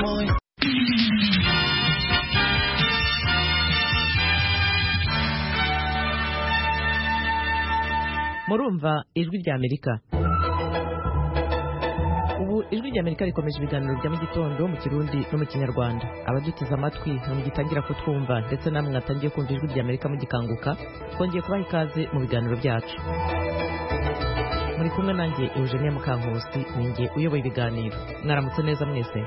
Moin. murumva ijwi ry'amerika ubu ijwi ry'amerika rikomeje ibiganiro bya mu gitondo mu kirundi no mu kinyarwanda abaduteze amatwi ntimugitangira kutwumva ndetse namwe mwatangiye kumva ijwi ry'amerika mugikanguka twongeye kubaha ikaze mu biganiro byacu muri kumwe nanjye eugenie mukankusi ninjye uyoboye ibiganiro mwaramutse neza mwese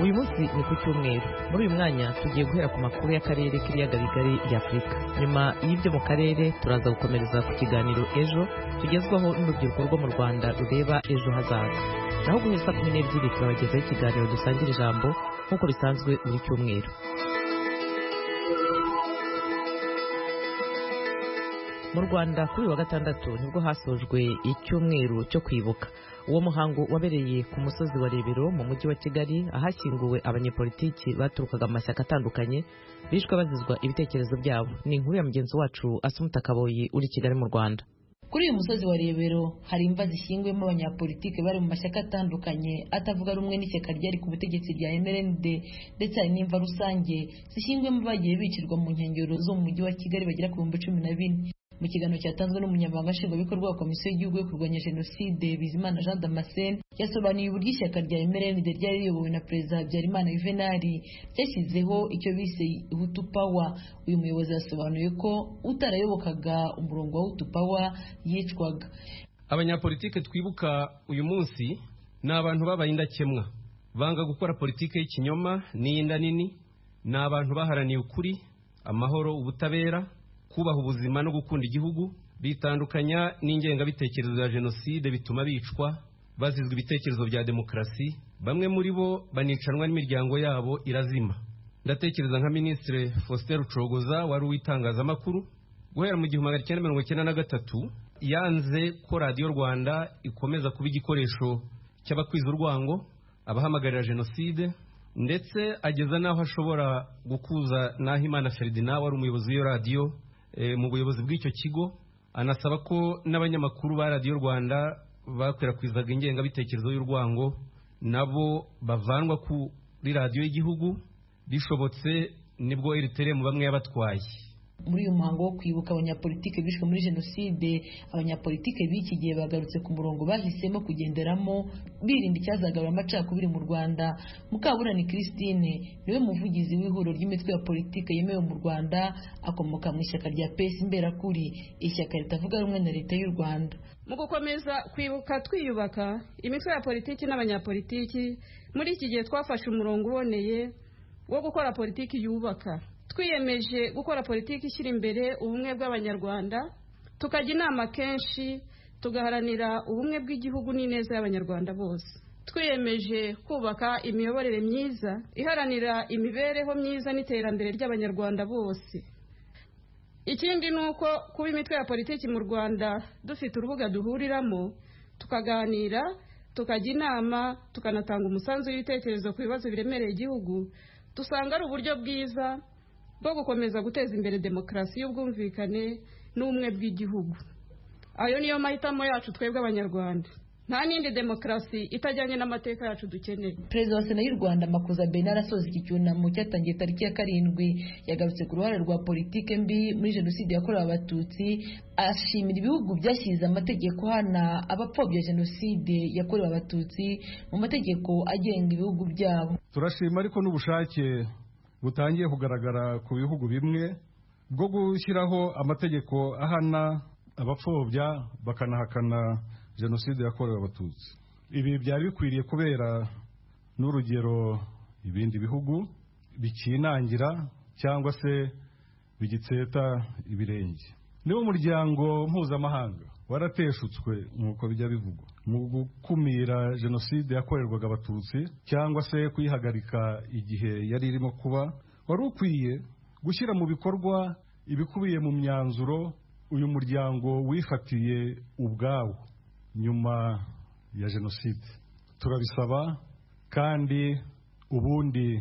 uyu munsi ni ku cyumweru muri uyu mwanya tugiye guhera ku makuru y'akarere k'ibiyaga bigari bya afurika nyuma y'ibyo mu karere turaza gukomereza ku kiganiro ejo tugezwaho n'urubyiruko rwo mu rwanda rureba ejo hazaza naho guhera saa kumi n'ebyiri turabagezaho ikiganiro dusangira ijambo nk'uko bisanzwe buri cyumweru mu rwanda kuri uyu wa gatandatu nibwo hasojwe icyumweru cyo kwibuka uwo muhango wabereye ku musozi wa rebero mu mujyi wa kigali ahashyinguwe abanyepolitiki baturukaga mu mashyaka atandukanye bishwe bazizwa ibitekerezo byabo ni inkuru ya mugenzi wacu asumuta kaboyi uri kigali mu rwanda kuri uyu musozi wa rebero hari imva zishyinguyemo abanyapolitike bari mu mashyaka atandukanye atavuga rumwe n'ishyaka ryari ku butegetsi rya mrnd ndetse hari n'imva rusange zishyinguyemo bagiye bicirwa mu nkengero zo mu mujyi wa kigali bagera ku bihumbi cumi na bine mu kiganiro cyatanzwe n'umunyamabanga nshingwabikorwa wa komisiyo y'igihugu yo kurwanya jenoside bizimana jean damascene yasobanuye uburyo ishyaka rya mrnd ryari riyobowe na perezida habyarimana juvenali ryashyizeho icyo bise hutu pawa uyu muyobozi yasobanuye ko utarayobokaga umurongo wa hutu pawa yicwaga abanyapolitike twibuka uyu munsi ni abantu babaye indakemwa banga gukora politiki y'ikinyoma n'iy'inda nini ni abantu baharaniye ukuri amahoro ubutabera kubaha ubuzima no gukunda igihugu bitandukanya n'ingengabitekerezo ya jenoside bituma bicwa bazizwa ibitekerezo bya demokarasi bamwe muri bo banicanwa n'imiryango yabo irazima ndatekereza nka minisitiri faustin rucogoza wari uw'itangazamakuru guhera mu gihumbi magana cyenda mirongo icyenda na gatatu yanze ko radiyo rwanda ikomeza kuba igikoresho cy'abakwiza urwango abahamagarira jenoside ndetse ageza n'aho ashobora gukuza nahimana feridina wari umuyobozi w'iyo radiyo mu buyobozi bw'icyo kigo anasaba ko n'abanyamakuru ba radiyo rwanda bakwirakwizaga ingengabitekerezo y'urwango nabo bavanwa kuri radiyo y'igihugu bishobotse nibwo eriteremu bamwe yabatwaye muri uyu muhango wo kwibuka abanyapolitike bishwe muri jenoside abanyapolitike b'iki gihe bagarutse ku murongo bahisemo kugenderamo birinda icyazagarura amacakubiri mu rwanda mukaburani christine niwe muvugizi w'ihuriro ry'imitwe ya politike yemewe mu rwanda akomoka mu ishyaka rya pesi imberakuri ishyaka ritavuga rumwe na leta y'u rwanda mu gukomeza kwibuka twiyubaka imitwe ya politiki n'abanyapolitiki muri iki gihe twafashe umurongo uboneye wo gukora politiki yubaka twiyemeje gukora politiki ishyira imbere ubumwe bw'abanyarwanda tukajya inama kenshi tugaharanira ubumwe bw'igihugu n'ineza y'abanyarwanda bose twiyemeje kubaka imiyoborere myiza iharanira imibereho myiza n'iterambere ry'abanyarwanda bose ikindi ni uko kuba imitwe ya politiki mu rwanda dufite urubuga duhuriramo tukaganira tukajya inama tukanatanga umusanzu w'ibitekerezo ku bibazo biremereye igihugu dusanga ari uburyo bwiza bwo gukomeza guteza imbere demokarasi y'ubwumvikane n'ubumwe bw'igihugu ayo niyo mahitamo yacu twebwe abanyarwanda nta n'indi demokarasi itajyanye n'amateka yacu dukeneye perezida wa sena y'u rwanda makuza benard asoza iki cyunamo cyatangiye tariki ya karindwi yagarutse ku ruhare rwa politike mbi muri jenoside yakorewe abatutsi ashimira ibihugu byashyize amategeko hana abapfobya jenoside yakorewe abatutsi mu mategeko agenga ibihugu byabo turashima ariko n'ubushake butangiye kugaragara ku bihugu bimwe bwo gushyiraho amategeko ahana abapfobya bakanahakana jenoside yakorewe abatutsi ibi byari bikwiriye kubera n'urugero ibindi bihugu bikinangira cyangwa se bigitseta ibirenge niba umuryango mpuzamahanga warateshutswe nk'uko bijya bivugwa mu gukumira jenoside yakorerwaga abatutsi cyangwa se kuyihagarika igihe yari irimo kuba wari ukwiye gushyira mu bikorwa ibikubiye mu myanzuro uyu muryango wifatiye ubwawo nyuma ya jenoside turabisaba kandi ubundi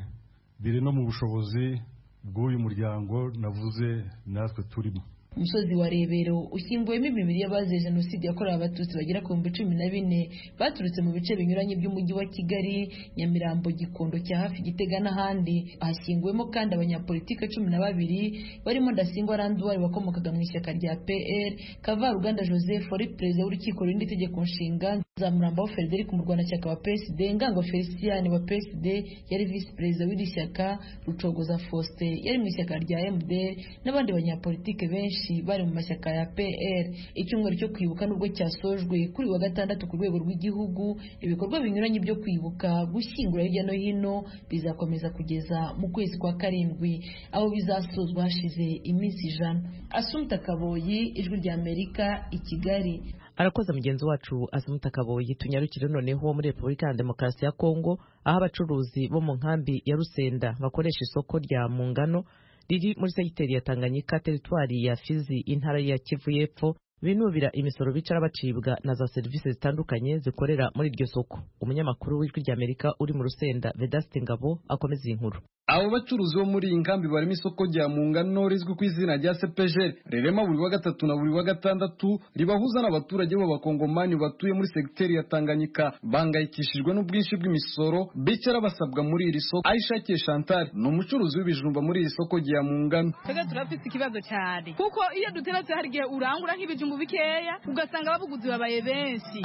biri no mu bushobozi bw'uyu muryango navuze natwe turimo umusozi wa rebero ushyinguwemo imibiri y'abazize jenoside yakorewe abatutsi bagera ku bihumbi cumi na bine baturutse mu bice binyuranye by'umujyi wa kigali nyamirambo gikondo cya hafi gitega n'ahandi hashyinguwemo kandi abanyapolitike cumi na babiri barimo ndasingwa randuwari wakomokaga mu ishyaka rya pr kavaruganda joseph wari perezida w'urukiko rurinda itegeko nshinga zamurambaho frederic umurwanashyaka wa psd ngango felicien wa psd yari visi perezida w'iri shyaka rucogoza faustin yari mu ishyaka rya mdr n'abandi banyapolitike benshi benshi bari mu mashyaka ya pr icyumweru cyo kwibuka nubwo cyasojwe kuri wa gatandatu ku rwego rw'igihugu ibikorwa binyuranye byo kwibuka gushyingura hirya no hino bizakomeza kugeza mu kwezi kwa karindwi aho bizasozwa hashize iminsi ijana asumta kaboyi ijwi rya amerika i kigali arakoze mugenzi wacu asumuta kaboyi tunyarukire noneho muri repubulika ya demokarasi ya kongo aho abacuruzi bo mu nkambi ya rusenda bakoresha isoko rya mungano riri muri segiteri ya Tanganyika teritwari ya Fizi intara ya Kivu y'Epfo binubira imisoro bicara bacibwa na za serivisi zitandukanye zikorera muri iryo soko umunyamakuru w'ijwi ry'Amerika uri mu rusenda Vedaste Ngabo akomeza iyi nkuru abo bacuruzi bo muri iyi nkambi barimo isoko rya mungano rizwi ku izina rya sepejeri rirema buri wa gatatu na buri wa gatandatu ribahuza n'abaturage b'abakongomani batuye muri segiteri ya tanganyika bahangayikishijwe n'ubwinshi bw'imisoro bicara basabwa muri iri soko ayishakiye chantal ni umucuruzi w'ibijumba muri iri soko rya mungano twebwe turafite ikibazo cyane kuko iyo duteretse hari igihe urangura nk'ibijumba bikeya ugasanga ababuguzi babaye benshi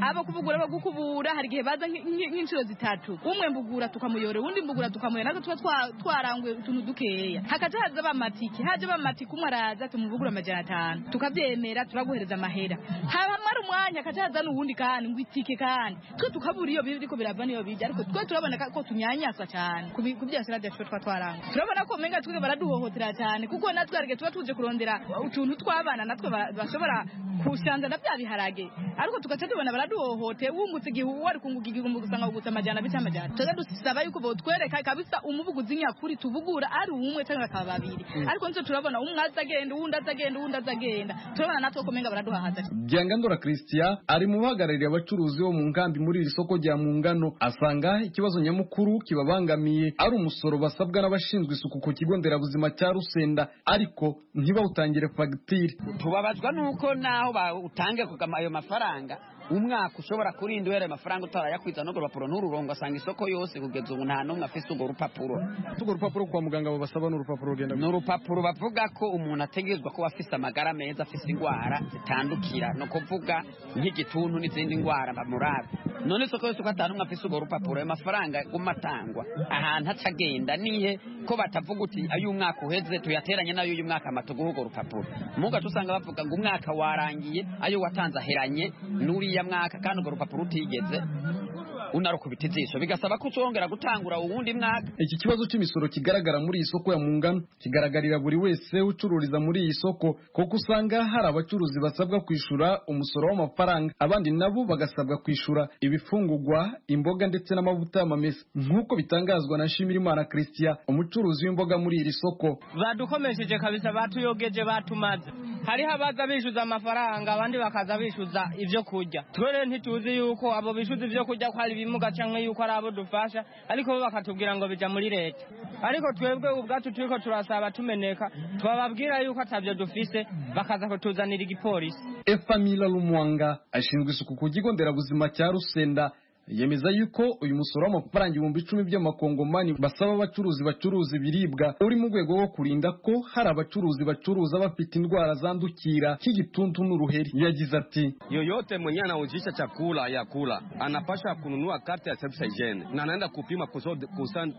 abo kubugura abo gukubura hari igihe baza nk'inshuro zitatu umwe mbugura tukamuyora uwundi mbugura tukamuyora natwe twaranguye utuntu dukeya hakaja haza bamatike haje bamatike umwe araza tumuvugura amajana atanu tukabyemera turaguhereza amahera hamara umwanya hakaja haza n'uwundi kandi ngo itike kandi twe tukabura iyo biriko birava n'iyo bija ariko twe turabona ko tunyanyaswa cyane ku byasira byacu twa twaranguye turabona ko umenga twe baraduhohotera cyane kuko natwe hari igihe tuba tuje kurondera utuntu tw'abana natwe bashobora kusanza na bya biharage ariko tugaca tubona baraduhohoteye wungutse igihe wari kunguka igihumbi usanga wugutse amajana bica amajana tuza dusaba yuko botwereka kabisa umu umubuguzi nyakuri tubugura ari umwe cyangwa akaba babiri ariko nzo turabona umwe azagenda uwundi azagenda uwundi azagenda turabona natwe ko menga baraduhahaza Byangandora Christian ari mu bahagarariye abacuruzi bo mu nkambi muri iri soko rya mungano asanga ikibazo nyamukuru kibabangamiye ari umusoro basabwa n'abashinzwe isuku ku kigo nderabuzima cya Rusenda ariko ntibawutangire fagitire tubabazwa nuko naho bawutange ayo mafaranga umwaka ushobora kurinda uhereye amafaranga utarayakwiza n'urwo rupapuro n'ururungo asanga isoko yose kugeza ubu nta n'umwe afite urwo rupapuro urwo rupapuro kwa muganga babasaba n'urupapuro rugenda ni urupapuro bavuga ko umuntu ategerezwa kuba afite amagara meza afite indwara zitandukira ni ukuvuga nk'igituntu n'izindi ndwara bamurabe none isoko yose uko atanu afise urwo rupapuro ayo mafaranga aguma atangwa ahantu atagenda nihe ko batavuga uti ayo umwaka uheze tuyateranye n'ayo uyu mwaka amatuguha urwo rupapuro mugace usanga bavuga ngo umwaka warangiye ayo watanze aheranye n'uriya mwaka kandi urwo rupapuro utigeze unarukubita ijisho bigasaba ko utongera gutangura uwundi mwaka iki kibazo cy'imisoro kigaragara muri iyi soko ya mungano kigaragarira buri wese ucururiza muri iyi soko kuko usanga hari abacuruzi basabwa kwishyura umusoro w'amafaranga abandi nabo bagasabwa kwishyura ibifungugwa imboga ndetse n'amavuta y'amamesa nk'uko bitangazwa na shimirimana christian umucuruzi w'imboga muri iri soko badukomesheje kabisa batuyogeje batumaze hariho abaza bishyuza amafaranga abandi bakaza bishyuza ibyo kurya twe ntituzi yuko abo bishyuza ibyo kurya ko hari ibimuga cyangwa yuko ari abo dufasha ariko bo bakatubwira ngo bijya muri leta ariko twebwe ubwacu turiko turasaba tumeneka twababwira yuko atabyo dufise bakaza kutuzanira igipolisi efamila rumwanga ashinzwe isuku ku kigo nderabuzima cya rusenda yemeza yuko uyu musoro w'amafaranga ibihumbi icumi by'amakongomani basaba abacuruzi bacuruza ibiribwa uri mu rwego rwo kurinda ko hari abacuruzi bacuruza bafite indwara zandukira nk'igituntu n'uruheri yagize ati yoyote mwenye anauzisha chakula ya kula anapasha kununua karte ya service hygiene na anaenda kupima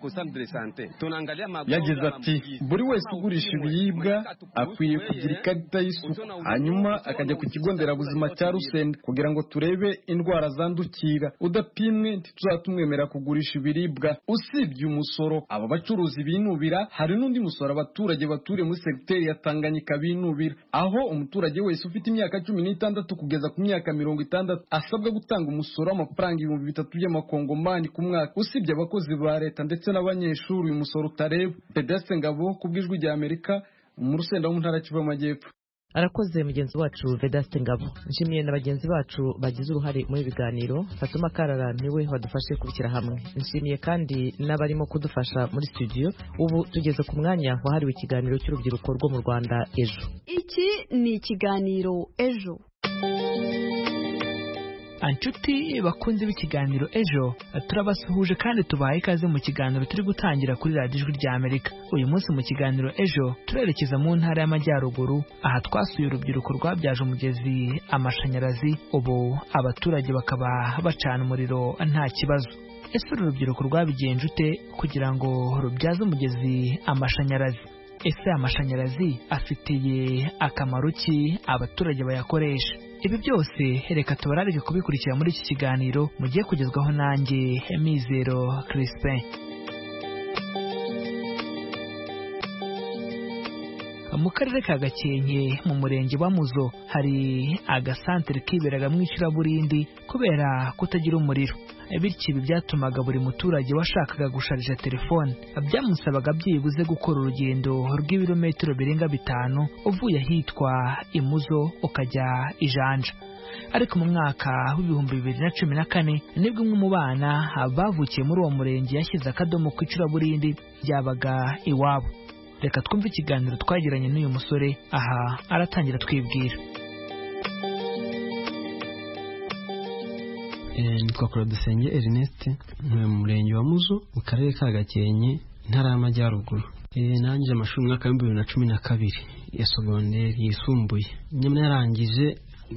kusandre sante tunaangalia yagize ati buri wese ugurisha ibiribwa akwiye kugira ikarita y'isuku hanyuma akajya ku kigo nderabuzima cya rusende kugira ngo turebe indwara zandukira udapima pimwe ntituzatumwemera kugurisha ibiribwa usibye umusoro aba bacuruzi binubira hari n'undi musoro abaturage baturiye muri segiteri ya tanganyika binubira aho umuturage wese ufite imyaka cumi n'itandatu kugeza ku myaka mirongo itandatu asabwa gutanga umusoro w'amafaranga ibihumbi bitatu by'amakongomani ku mwaka usibye abakozi ba leta ndetse n'abanyeshuri uyu musoro utareba pedeste ngabo ku bw'ijwi ry'amerika mu rusenda mu ntara kivu amajyepfo arakoze mugenzi wacu vedaste ngabo nshimiye na bagenzi bacu bagize uruhare muri ibi biganiro fatuma karara niwe wadufashe kubishyira hamwe nshimiye kandi n'abarimo kudufasha muri studio ubu tugeze ku mwanya wahariwe ikiganiro cy'urubyiruko rwo mu rwanda ejo iki ni ikiganiro ejo inshuti bakunze b'ikiganiro ejo turabasuhuje kandi tubaha ikaze mu kiganiro turi gutangira kuri radiyo ijwi rya amerika uyu munsi mu kiganiro ejo turerekeza mu ntara y'amajyaruguru aha twasuye urubyiruko rwabyaje umugezi amashanyarazi ubu abaturage bakaba bacana umuriro nta kibazo ese uru rubyiruko rwabigiye njute kugira ngo rubyaze umugezi amashanyarazi ese amashanyarazi afitiye akamaro ki abaturage bayakoresha ibi byose reka tubararike kubikurikira muri iki kiganiro mugiye kugezwaho nanjye mizero Crispin mu karere ka gakenke mu murenge wa muzo hari agasantere kiberaga mu icuraburindi kubera kutagira umuriro bityo ibi byatumaga buri muturage washakaga gusharija telefone byamusabaga byibuze gukora urugendo rw'ibirometero birenga bitanu uvuye ahitwa imuzo ukajya ijanja ariko mu mwaka w'ibihumbi bibiri na cumi na kane nibwo umwe mu bana bavukiye muri uwo murenge yashyize akadomo ku icuraburindi ryabaga iwabo reka twumve ikiganiro twagiranye n'uyu musore aha aratangira twibwira nitwa korodusenge erinete ntuye mu murenge wa muzo mu karere ka gakenke intara y'amajyaruguru nangije amashuri mu mwaka w'ibihumbi bibiri na cumi na kabiri ya sogonderi yisumbuye nyamara yarangije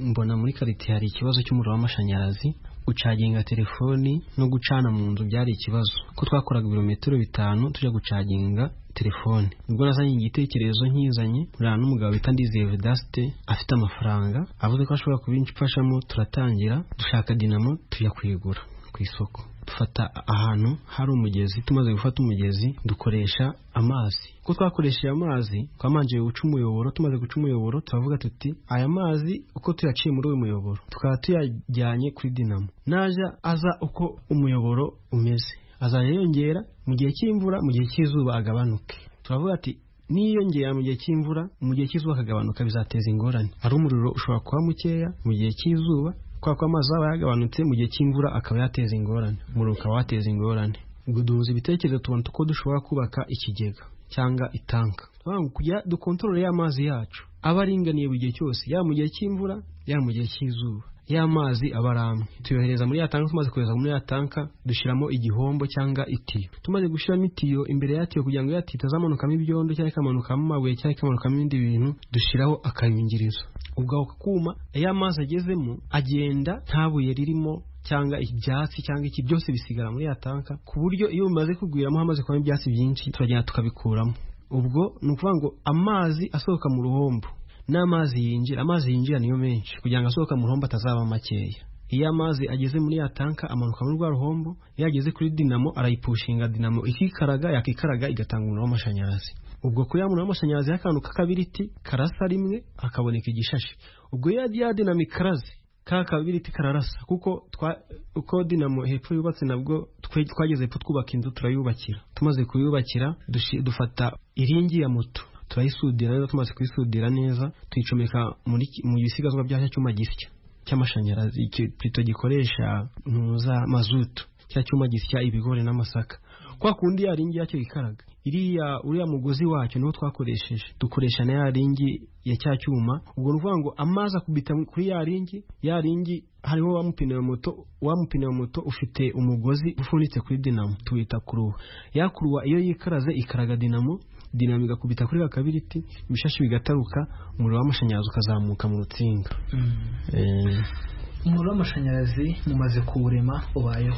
mbona muri karite hari ikibazo cy'umuriro w'amashanyarazi gucaginga telefoni no gucana mu nzu byari ikibazo ko twakoraga ibirometero bitanu tujya gucaginga telefone nibwo nazanye igitekerezo nkizanye uriya n'umugabo bita ndizeye vedasite afite amafaranga avuze ko ashobora kubimfashamo turatangira dushaka dinamo tujya kuyigura ku isoko dufata ahantu hari umugezi tumaze gufata umugezi dukoresha amazi ko twakoresheje amazi twamanje guca umuyoboro tumaze guca umuyoboro turavuga tuti aya mazi uko tuyaciye muri uyu muyoboro tukaba tuyajyanye kuri dinamo naja aza uko umuyoboro umeze azajya yongera mu gihe cy'imvura mu gihe cy'izuba agabanuke turavuga ati niyongera mu gihe cy'imvura mu gihe cy'izuba akagabanuka bizateza ingorane hari umuriro ushobora kuba mukeya mu gihe cy'izuba kubera ko amazi aba yagabanutse mu gihe cy'imvura akaba yateza ingorane umuriro ukaba wateza ingorane ubwo duhuza ibitekerezo tubona uko dushobora kubaka ikigega cyangwa itanka kujya dukontorore y'amazi yacu aba aringaniye buri gihe cyose yaba mu gihe cy'imvura yaba mu gihe cy'izuba y'amazi aba ari amwe tuyohereza muri ya tanka tumaze kohereza muri ya tanka dushyiramo igihombo cyangwa itiyo tumaze gushyiramo itiyo imbere yatiyo kugira ngo ya tiyo itazamanukamo ibyondo cyangwa ikamanukamo amabuye cyangwa ikamanukamo ibindi bintu dushyiraho akayungirizo ubwo ako kuma iyo amazi agezemo agenda nta buye ririmo cyangwa ibyatsi cyangwa iki byose bisigara muri ya tanka ku buryo iyo bimaze kugwiramo hamaze kubamo ibyatsi byinshi turagenda tukabikuramo ubwo ni ukuvuga ngo amazi asohoka mu ruhombo n'amazi yinjira amazi yinjira niyo menshi kugira ngo asohoka mu ruhombo atazaba makeya iyo amazi ageze muri ya tanka amanuka muri rwa ruhombo iyo ageze kuri dinamo arayipushinga dinamo ikikaraga yakikaraga igatanga umuriro w'amashanyarazi ubwo kuri ya muriro w'amashanyarazi y'akantu k'akabiriti karasa rimwe hakaboneka igishashi ubwo iyo ya dinamo ikaraze ka kabiriti kararasa kuko uko dinamo hepfo yubatse nabwo twageze ko twubaka inzu turayubakira tumaze kuyubakira dufata iringi ya moto turayisudira neza tumaze kuyisudira neza tuyicomeka mu bisigazwa bya cyuma gisya cy'amashanyarazi pito gikoresha za mazutu cya cyuma gisya ibigori n'amasaka kwa kundi ya ringi yacyo ikaraga iriya uriya mugozi wacyo niwo twakoresheje dukoresha na ya ringi ya cya cyuma ubwo ni ukuvuga ngo amazi akubita kuri ya ringi ya ringi hariho wamupine wa moto wamupine wa moto ufite umugozi ufunitse kuri dinamo tuwita kuruwa ya kuruwa iyo yikaraze ikaraga dinamo dinamo igakubita kuri kakabiriti ibishashi bigataruka umuriro w'amashanyarazi ukazamuka mu rutsinga umuriro w'amashanyarazi mumaze kuwurema ubayeho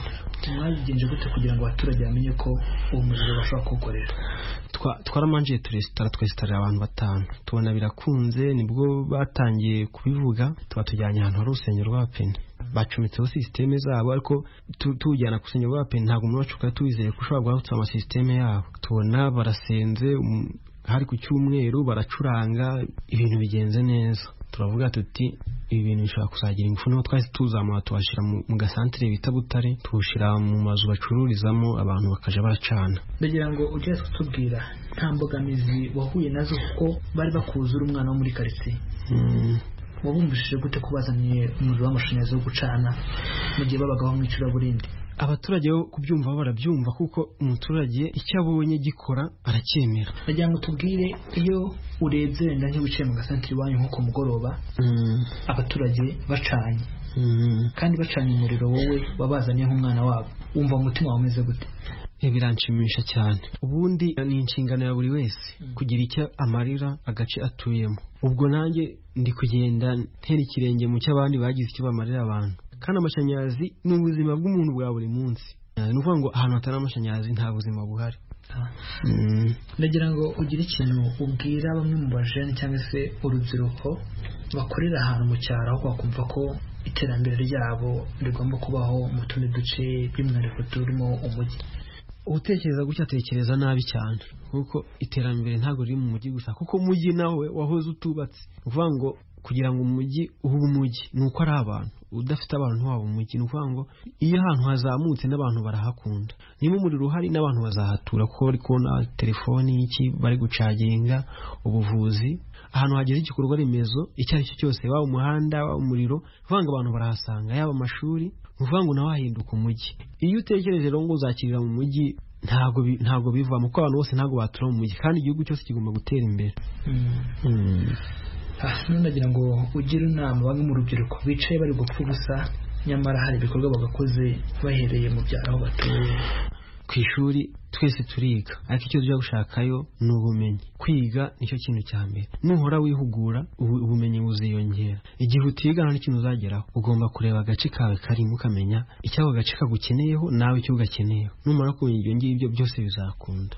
mwabigenje gute kugira ngo abaturage bamenye ko uwo muriro bashobora kuwukoresha twaramanjiye turesitara twesitarira abantu batanu tubona birakunze nibwo batangiye kubivuga tuba tujyanye ahantu hari urusengero rwa pene bacometseho sisiteme zabo ariko tuwujyana ku rusengero rwa pene ntabwo umwubatsi ukaba tuwizeye ko ushobora guhagurutsa amasisiteme yabo tubona barasenze hari ku cyumweru baracuranga ibintu bigenze neza turavuga tuti ibi bintu bishobora kuzagira ingufu n'aho twahise tuzamura tubashyira mu gasantere bita butare tuwushyira mu mazu bacururizamo abantu bakajya bacana ndagira ngo ujye kutubwira nta mbogamizi wahuye nazo kuko bari bakuzura umwana wo muri karitsiye wabumvishije gute ko bazaniye umuriro w'amashanyarazi wo gucana mu gihe babagaho mu icuraburindi abaturage bo kubyumva bo barabyumva kuko umuturage icyo abonye gikora aracyemera ndagira ngo tubwire iyo urebye wenda nk'iyo wicaye mu gasantere iwanyu nko ku mugoroba abaturage bacanye kandi bacanye umuriro wowe wabazaniye nk'umwana wabo wumva umutima wawe umeze gute biranshimisha cyane ubundi ni inshingano ya buri wese kugira icyo amarira agace atuyemo ubwo nanjye ndi kugenda ntera ikirenge mu cy'abandi bagize icyo bamarira abantu kandi amashanyarazi ni ubuzima bw'umuntu bwa buri munsi ni ukuvuga ngo ahantu hatari amashanyarazi nta buzima buhari ndagira ngo ugire ikintu ubwira bamwe mu bajene cyangwa se urubyiruko bakorera ahantu mu cyaro aho bakumva ko iterambere ryabo rigomba kubaho mu tundi duce by'umwihariko turimo umujyi utekereza gutya atekereza nabi cyane kuko iterambere ntabwo riri mu mujyi gusa kuko umujyi nawe wahoze utubatse ni ukuvuga ngo kugira ngo umujyi ube umujyi ni uko ari abantu udafite abantu waba umujyi ni ukuvuga ngo iyo ahantu hazamutse n'abantu barahakunda niba umuriro uhari n'abantu bazahatura kuko bari kubona telefoni iki bari gucaginga ubuvuzi ahantu hageze igikorwa remezo icyo ari cyo cyose waba umuhanda waba umuriro ngo abantu barahasanga yaba amashuri ni ukuvuga ngo nawe hahinduka umujyi iyo utekereje rero ngo uzakirira mu mujyi ntabwo bivamo kuko abantu bose ntabwo batura mu mujyi kandi igihugu cyose kigomba gutera imbere nagira ngo ugire inama bamwe mu rubyiruko bicaye bari gupfa ubusa nyamara hari ibikorwa bagakoze bahereye mu byaro aho batuye ku ishuri twese turiga ariko icyo tujya gushakayo ni ubumenyi kwiga nicyo kintu cya mbere nuhora wihugura ubumenyi buziyongera igihe utiga nta n'ikintu uzageraho ugomba kureba agace kawe karimo ukamenya icyo ako gace kagukeneyeho nawe icyo ugakeneyeho numara kumenya ibyo ngibyo byose bizakunda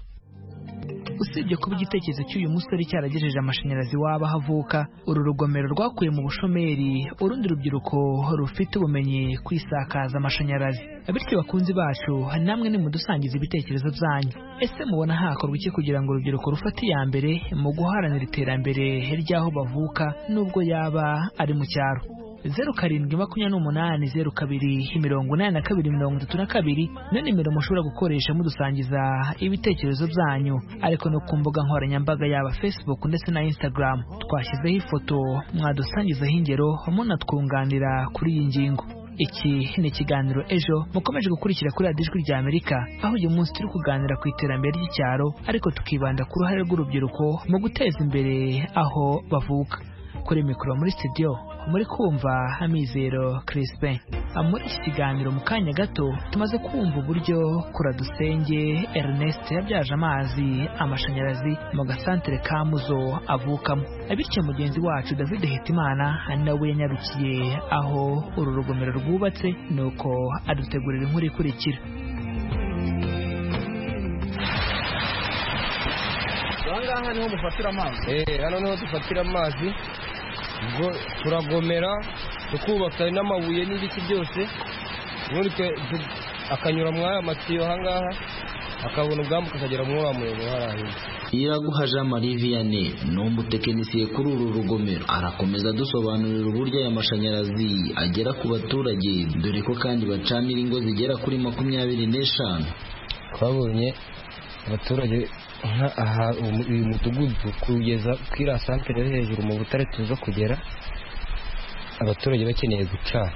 usibye kuba igitekerezo cy'uyu musore cyaragejeje amashanyarazi waba havuka uru rugomero rwakuye mu bushomeri urundi rubyiruko rufite ubumenyi ku isakaza amashanyarazi bityo bakunzi bacu namwe nimudusangiza ibitekerezo byanyu ese mubona hakorwa iki kugira ngo urubyiruko rufate iya mbere mu guharanira iterambere ry'aho bavuka n'ubwo yaba ari mu cyaro zeru karindwi makumyabiri n'umunani zeru kabiri mirongo inani na kabiri mirongo itatu na kabiri niyo nimero mushobora gukoresha mudusangiza ibitekerezo byanyu ariko no ku mbuga nkoranyambaga yaba facebook ndetse na instagram twashyizeho ifoto mwadusangizaho ingero munatwunganira kuri iyi ngingo iki ni ikiganiro ejo mukomeje gukurikira kuri radiyo ijwi rya amerika aho uyu munsi turi kuganira ku iterambere ry'icyaro ariko tukibanda ku ruhare rw'urubyiruko mu guteza imbere aho bavuka kuri mikoro muri studio muri kumva hamizero Crispin muri iki kiganiro mu kanya gato tumaze kumva uburyo kuradusenge Ernest yabyaje amazi amashanyarazi mu gasantere ka muzo avukamo bityo mugenzi wacu David Hitimana nawe yanyarukiye aho uru rugomero rwubatse nuko adutegurira inkuru ikurikira aha niho mufatira amazi eee hano niho dufatira amazi ubwo turagomera tukubaka n'amabuye n'ibiti byose ubundi akanyura muri aya matiyo aha ngaha akabona ubwambuka akagera muri wa muremure hari ahinze iraguhaje amariviyane ni umutekinisiye kuri uru rugomero arakomeza adusobanurira uburyo aya mashanyarazi agera ku baturage dore ko kandi bacanira ingo zigera kuri makumyabiri n'eshanu twabonye abaturage aha uyu mudugudu kugeza kuri iriya santere yo hejuru mu butare tuza kugera abaturage bakeneye gucana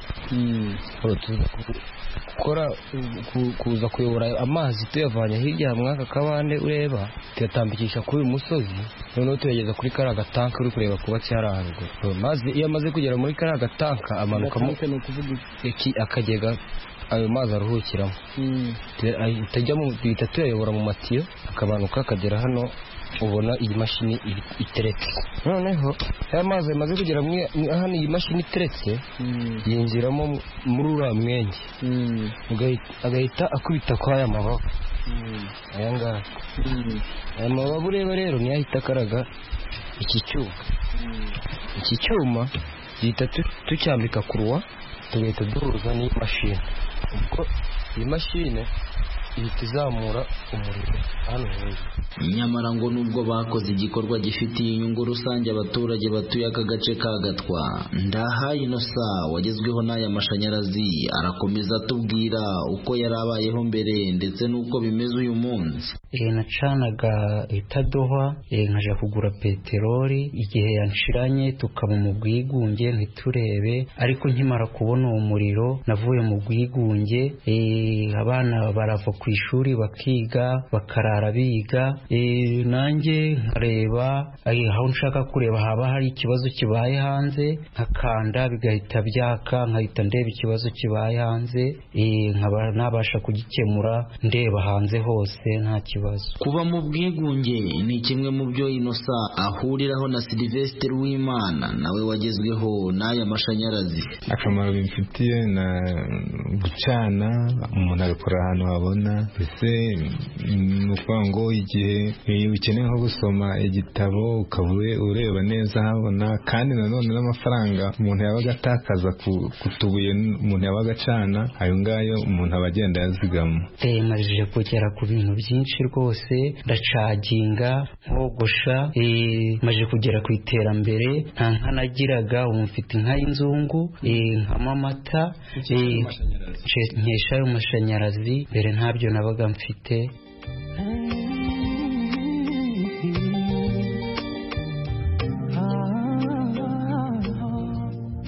gukora kuza kuyobora amazi tuyavanye hirya muri aka kabande ureba tuyatambikisha kuri uyu musozi noneho tuyageza kuri kariya gatanka uri kureba kubatse hariya haruguru maze iyo amaze kugera muri kariya gatanka amanukamo akagega ayo mazi aruhukiramo duhita tuyayobora mu matiyo akabanuka akagera hano ubona iyi mashini iteretse noneho aya mazi amaze kugera hano iyi mashini iteretse yinjiramo muri uriya mwenge agahita akubita kuri aya mababa aya ngaya aya mababa ureba rero niyo ahita akaraga iki cyuma iki cyuma duhita tucyambika kuruwa tugahita duhuza n'iyi mashini ubwo iyi mashine ihita izamura umuriro hano hejuru nyamara ngo nubwo bakoze igikorwa gifitiye inyungu rusange abaturage batuye aka gace ka gatwa ndahaye inosa wagezweho n'aya mashanyarazi arakomeza atubwira uko yari abayeho mbere ndetse n'uko bimeze uyu munsi Eh, nacanaga itadohwa eh, nkaja kugura peteroli igihe yanshiranye tukaba mu bwigunge ntiturebe ariko nkimara kubona uwo muriro navuye mu bwigunge eh, abana barava ku ishuri bakiga bakarara biga eh, nanjye nkareba eh, aho nshaka kureba haba hari ikibazo kibaye hanze nkakanda bigahita byaka nkahita ndeba ikibazo kibaye hanze eh, nkaba nabasha kugikemura ndeba hanze hose nta kibazo kuba mu bwigunge ni kimwe mu byo inosa ahuriraho na silivesitiri w'imana nawe wagezweho n'aya mashanyarazi akamaro bimfitiye na gucana umuntu abikora ahantu habona mbese ni ukuvuga ngo igihe eh, ukeneye nko gusoma igitabo ukaba ure- ureba neza habona kandi nanone n'amafaranga umuntu yabaga atakaza ku- ku tubuye umuntu yabaga acana ayo ngayo umuntu aba agenda yazigama Eh, Nabashije kugera ku bintu byinshi rwose ndacaginga nkogosha eh, maze kugera ku iterambere nta nka nagiraga ubu mfite inka y'inzungu eh, nkama amata eh, nce- nkesha ayo mashanyarazi mbere ntabyo nabaga mfite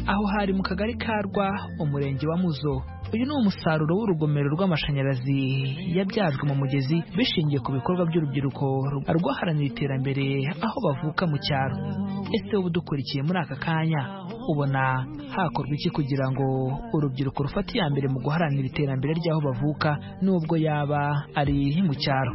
aho hari mu kagari ka rwa umurenge wa muzo uyu ni umusaruro w'urugomero rw'amashanyarazi yabyajwe mu mugezi bishingiye ku bikorwa by'urubyiruko rwaharanira iterambere aho bavuka mu cyaro ese wowe udukurikiye muri aka kanya ubona hakorwa iki kugira ngo urubyiruko rufate iya mbere mu guharanira iterambere ry'aho bavuka n'ubwo yaba ari mu cyaro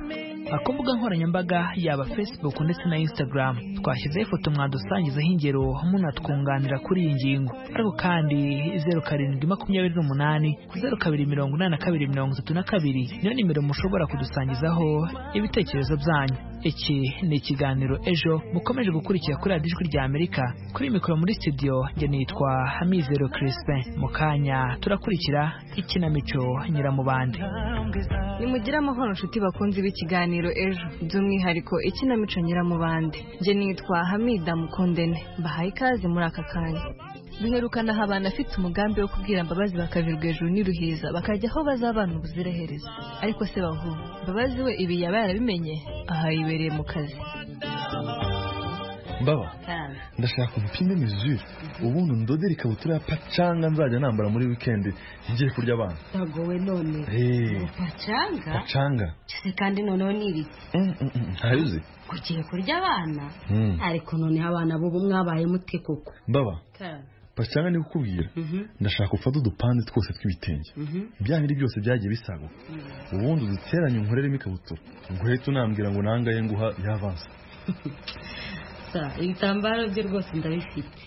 ku mbuga nkoranyambaga yaba facebook ndetse na instagram twashyizeho ifoto mwadusangizeho ingero munatwunganira kuri iyi ngingo ariko kandi zeru karindwi makumyabiri n'umunani zeru kabiri mirongo inani na kabiri mirongo itatu na kabiri niyo nimero mushobora kudusangizaho ibitekerezo byanyu iki ni ikiganiro ejo mukomeje gukurikira kuri radiyo ijwi rya amerika kuri mikoro muri studio njye nitwa hamizero crispin mu kanya turakurikira ikinamico nyiramubande nimugire amahoro nshuti bakunzi b'ikiganiro ejo by'umwihariko ikinamico nyiramubande njye nitwa hamida mukundene mbahaye ikaze muri aka kanya duherukana aha abantu afite umugambi wo kubwira mbabazi bakavirwa hejuru n'iruhiza bakajya aho bazabana ubuziraherezo ariko se bahu mbabazi we ibi yaba yarabimenye aha yibereye mu kazi baba ndashaka umupime mizure ubundi ndodere ikabutura ya pacanga nzajya nambara muri wikendi ngiye kurya abana ntagowe none Eh, pacanga pacanga se kandi noneho ni ibiki ntabizi ugiye kurya abana Mm. ariko noneho abana b'ubu mwabaye mute koko baba pacanga ni kukubwira ndashaka ufate udupande twose tw'ibitenge bya bindi byose byagiye bisaguka ubundi uduteranye unkoreremo ikabutura ubwo rero tunambwira ngo nangaye nguha yavanse Sa, ibitambaro bye rwose ndabifite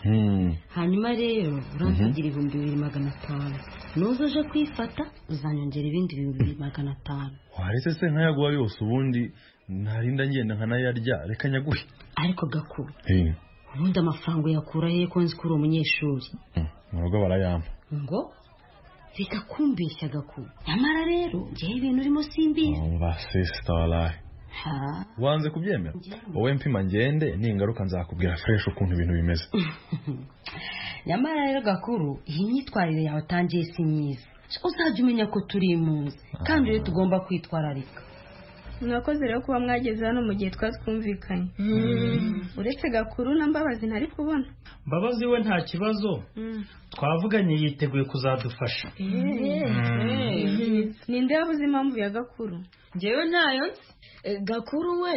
hanyuma rero uransigira ibihumbi bibiri magana atanu nuza uje kwifata uzanyongera ibindi bibiri magana atanu waretse se nkayaguha yose ubundi narinda ngenda nkanayarya reka nyaguhe ariko gakuru Eh, ubundi amafaranga uyakura he ko nzi ko uri umunyeshuri murugo barayampa ngo reka kumbeshya gakuru nyamara rero njyewe ibintu urimo simbizi basisita waraye ha wanze kubyemera wowe mpima ngende ningaruka nzakubwira fresh ukuntu ibintu bimeze nyamara rero gakuru iyi myitwarire yawe utangiye si myiza uzajya umenya ko turi impunzi kandi rero tugomba kwitwararika mwakoze rero kuba mwageze hano mu gihe twatwumvikanye uretse gakuru na mbabazi ntari kubona mbabazi we nta kibazo twavuganye yiteguye kuzadufasha ninde wabuze impamvu ya gakuru njyewe ntayo nzi Eh, gakuru we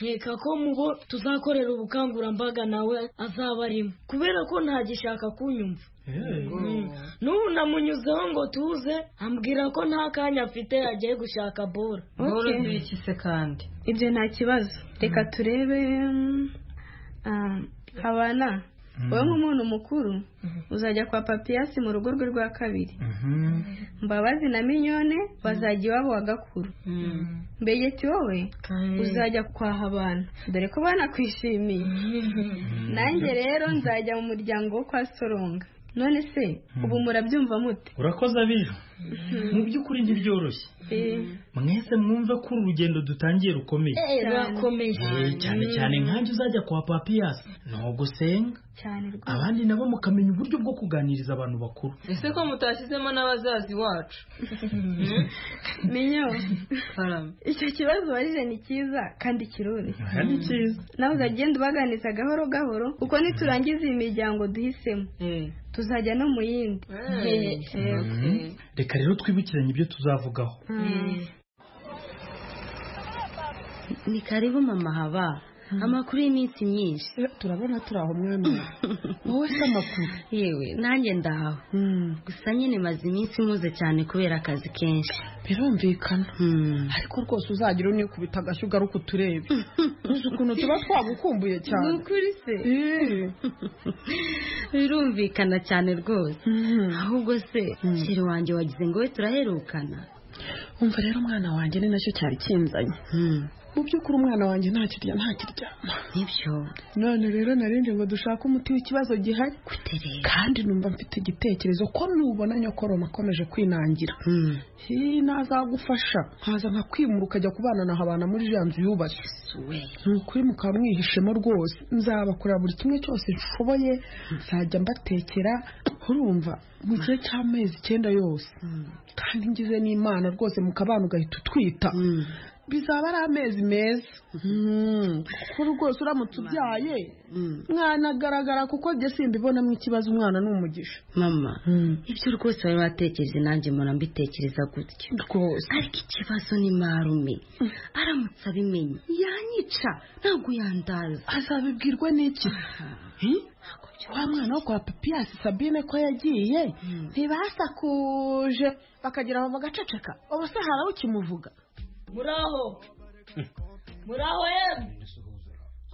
nkeka ko mu bo tuzakorera ubukangurambaga nawe azaba arimo kubera ko ntagishaka kunyumva Mm. n'ubu namunyuzeho ngo tuze ambwira ko nta kanya afite yagiye gushaka bola Okay. se kandi ibyo nta kibazo reka turebe mm, ah, habana wowe nk'umuntu mukuru uzajya kwa papiyasi mu rugo rwe rwa kabiri mbabazi na minyone bazajya iwabo wa gakuru mbegeti wowe uzajya kwa habana dore ko banakwishimiye nanjye rero nzajya mu muryango wo kwa soronga none se ubu murabyumva mute urakoze abijo mu by'ukuri njye byoroshye mwese mwumva ko uru rugendo dutangiye rukomeye Eh, rurakomeye. Eh, cyane cyane nkanjye uzajya kwa papiyasi ntugusenga cyane rwose abandi nabo mukamenya uburyo bwo kuganiriza abantu bakuru ese ko mutashyizemo n'abazazi wacu minyo icyo kibazo ubajije ni cyiza kandi kiroroshye Aha ni cyiza. nawe uzagenda ubaganiriza gahoro gahoro kuko niturangiza iyi miryango duhisemo tuzajya no mu yindi Eh, Mhm. reka rero twibukiranye ibyo tuzavugaho ni karibu mama haba amakuru y'iminsi myinshi turabona turi aho mwene wowe se amakuru yewe nanjye ndahawe gusa nyine maze iminsi nkuze cyane kubera akazi kenshi birumvikana ariko rwose uzagira unikubita agashyi ugaruka uturebe uzi ukuntu tuba twagukumbuye cyane Ni ukuri se birumvikana cyane rwose ahubwo se kiri wanjye wagize ngo we turaherukana wumva rero umwana wanjye ni nacyo cyari kinzanye mu by'ukuri umwana wanjye nta kirya nta kiryama nibyo none rero narindi ngo dushake umuti w'ikibazo gihari kandi numva mfite igitekerezo ko nubona nyokoroma akomeje kwinangira Hii, nazagufasha nkaza nkakwimura ukajya kubana na habana muri ja nzu yubatse ni ukuri mukaba mwihishemo rwose nzabakorera buri kimwe cyose nshoboye nzajya mbatekera urumva mu gihe cy'amezi icyenda yose kandi ngize n'imana rwose mukabana ugahita utwita bizaba ari amezi meza kuko rwose uramutse ubyaye mwanagaragara kuko njye simbibonamo ikibazo umwana ni umugisha mama ibyo rwose bari batekereje nanjye mpora mbitekereza gutya rwose ariko ikibazo ni marume aramutse abimenye yanyica ntabwo yandaza azabibwirwa n'iki wa mwana wo kwa papiyasi sabine ko yagiye ntibasakuje bakagira ngo bagaceceka ubu se harawe ukimuvuga muraho muraho yemwe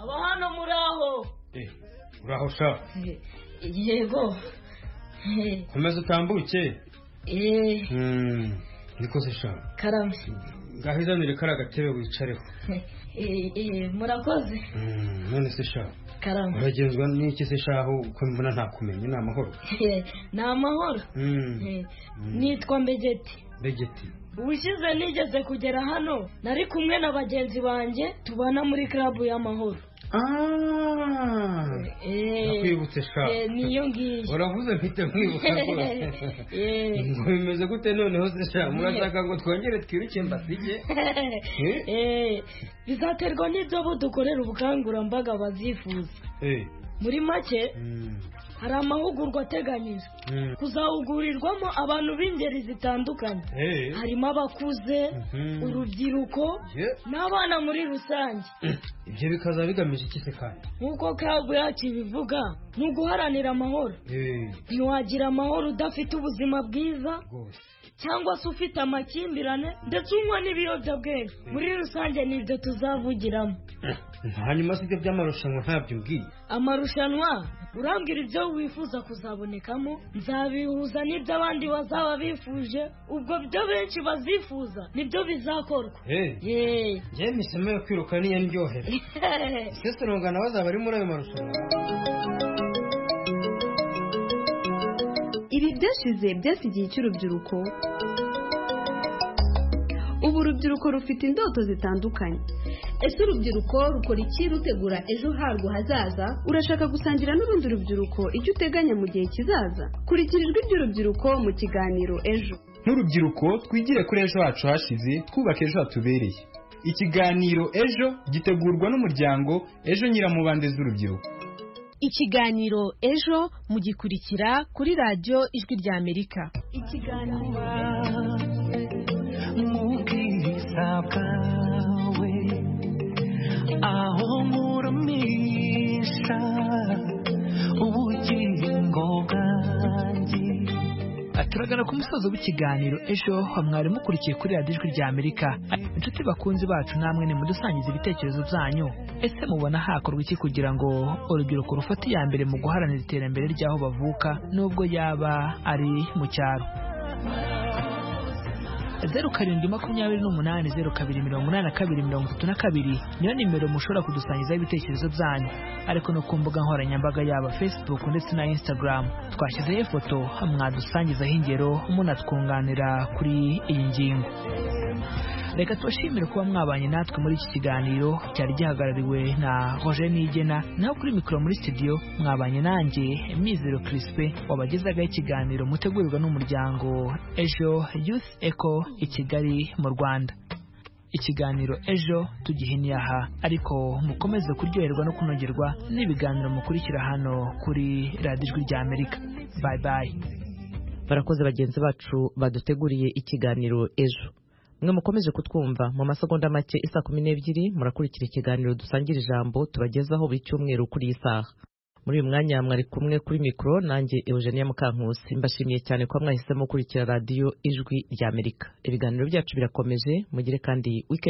aba hano muraho uraho sha yego komeza utambuke eee nikoze sha karame ngaho izanire kari agatebe wicareho Eh, eh, murakoze Mm, none se sha karame uragenzwa n'iki se sha aho uko mbona ntakumenya ni amahoro Eh, ni amahoro Mm, Eh, nitwa mbegeti begeti ubushize nigeze kugera hano nari kumwe na bagenzi banjye tubana muri karabu y'amahoro Eh, nakwibutse sha eh, niyo ngiyo uravuze mfite nkwibuka rwose Eh. ngo bimeze gute noneho se sha murashaka ngo twongere twiruke mbasige Eh, bizaterwa n'ibyo abo dukorera ubukangurambaga bazifuza Eh, muri make hari amahugurwa ateganyijwe mm, kuzahugurirwamo abantu b'ingeri zitandukanye eh, harimo abakuze mhm. urubyiruko Ye, n'abana muri rusange ibyo bikaza bigamije iki se kandi nk'uko kabu yacu ibivuga ni uguharanira amahoro Eh, ntiwagira amahoro udafite ubuzima bwiza cyangwa se ufite amakimbirane ndetse unywa n'ibiyobyabwenge muri rusange ni ibyo tuzavugiramo hanyuma si ibyo by'amarushanwa ntabyo mbwiye amarushanwa urambwira ibyo wifuza kuzabonekamo nzabihuza n'ibyo abandi bazaba bifuje ubwo byo benshi bazifuza nibyo bizakorwa yeee njyewe imisemo yo kwiruka niyo ndyohera ese urungano bazaba ari muri ayo marushanwa Ibi byashize byasigiye icy'urubyiruko ubu urubyiruko rufite indoto zitandukanye ese urubyiruko rukora iki rutegura ejo harwo hazaza urashaka gusangira n'urundi rubyiruko icyo uteganya mu gihe kizaza kurikira ijwi ry'urubyiruko mu kiganiro ejo nk'urubyiruko twigire kuri ejo hacu hashize twubaka ejo hatubereye ikiganiro ejo gitegurwa n'umuryango ejo nyiramubande z'urubyiruko ikiganiro ejo mugikurikira kuri radiyo ijwi rya amerika ikiganiro mubwiriza bwawe aho nkurumisha ubugingo bwanjye turagana ku musozo w'ikiganiro ejo wa mwari mukurikiye kuri radiyo ijwi rya amerika inshuti bakunzi bacu namwe ni mudusangiza ibitekerezo byanyu ese mubona hakorwa iki kugira ngo urubyiruko rufate iya mbere mu guharanira iterambere ry'aho bavuka nubwo yaba ari mu cyaro zeru karindwi makumyabiri n'umunani zeru kabiri mirongo inani na kabiri mirongo itatu na kabiri niyo nimero mushobora kudusangizaho ibitekerezo byanyu ariko no ku mbuga nkoranyambaga yaba facebook ndetse na instagram twashyizeho ifoto mwadusangizaho ingero munatwunganira kuri iyi ngingo reka tubashimire kuba mwabanye natwe muri iki kiganiro cyari gihagarariwe na roger nigena naho kuri mikoro muri studio mwabanye nanjye mizero crispe wabagezagaho ikiganiro mutegurirwa n'umuryango ejo youth eco i kigali mu rwanda ikiganiro ejo tugihiniye aha ariko mukomeze kuryoherwa no kunogerwa n'ibiganiro mukurikira hano kuri radiyo ijwi rya amerika bayi bayi barakoze bagenzi bacu baduteguriye ikiganiro ejo mwe mukomeje kutwumva mu masegonda make isa kumi n'ebyiri murakurikira ikiganiro dusangira ijambo tubagezaho buri cyumweru kuri iyi saha muri uyu mwanya mwari kumwe kuri mikoro nanjye eugenia mukankusi mbashimiye cyane kuba mwahisemo gukurikira radiyo ijwi ry'amerika ibiganiro byacu birakomeje mugire kandi wikendi